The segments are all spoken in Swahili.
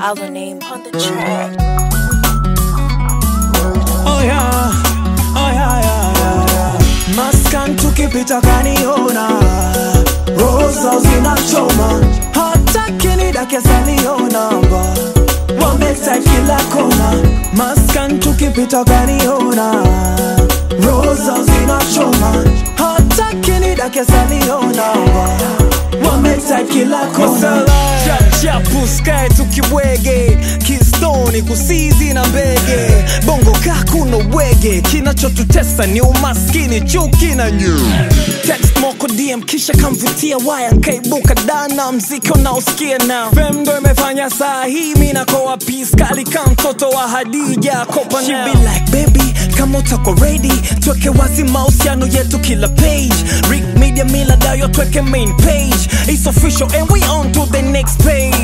Our name on the track. Oh yeah, oh yeah, yeah, yeah, yeah. Maskan tukipita kaniona, rosa zinachoma, hata kinidake salionamba, wameta kila kona. Maskan tukipita kaniona, rosa zinachoma, hata kinidake salionamba, wameta kila kona. chapu skae tukibwege kistoni kusizi na mbege bongo kakuna wege kinachotutesa ni umaskini chuki na nyu text moko dm kisha kamvutia waya nkaibuka dana mziki unaosikia na fem ndo imefanya saa hii mi nakoa piskali ka mtoto wa hadija kopa She be like baby kama utako ready tweke wazi mahusiano yetu kila page Rick media mila dayo tweke main page It's official and we on to the next page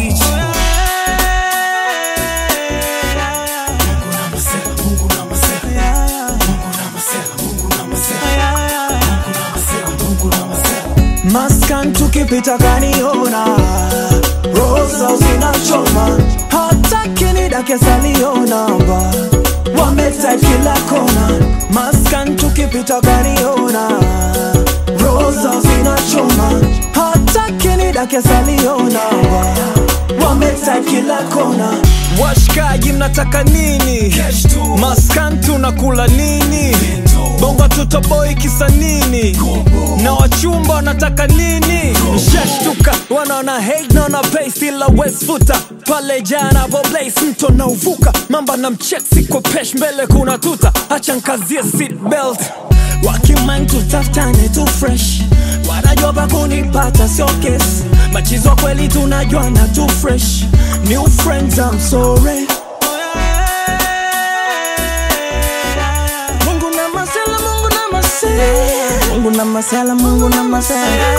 Maskan tukipita kaniona, rosa zinachoma, hata kinidake salionamba, wameta kila kona. Maskan tukipita kaniona, rosa zinachoma, hata kinidake salionamba, wameta kila kona. washikaji mnataka nini maskan tunakula nini bongo tutoboi kisa nini na wachumba wanataka nini shashtuka wanaona hate naona pace ila westfuta pale jana voblace mto na uvuka mamba na mcheksi kwa pesh mbele kuna tuta acha nkazie seat belt wakiman tutafutane tu fresh wanajua pa kunipata sio kesi machizo kweli tunajuana tu fresh new friends I'm sorry Mungu na masela, Mungu na masela Mungu na masela, Mungu na masela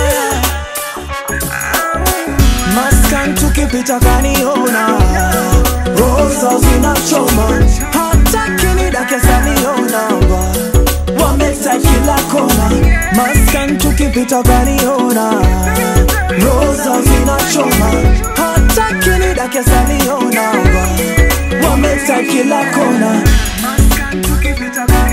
Maskan tukipita kaniona Rosa zinachoma Hata kinidake salionamba Wameta kila kona Maskan tukipita kaniona Rosa zinachoma Hata kinidake salionamba Wameta kila kona Maskan tukipita kaniona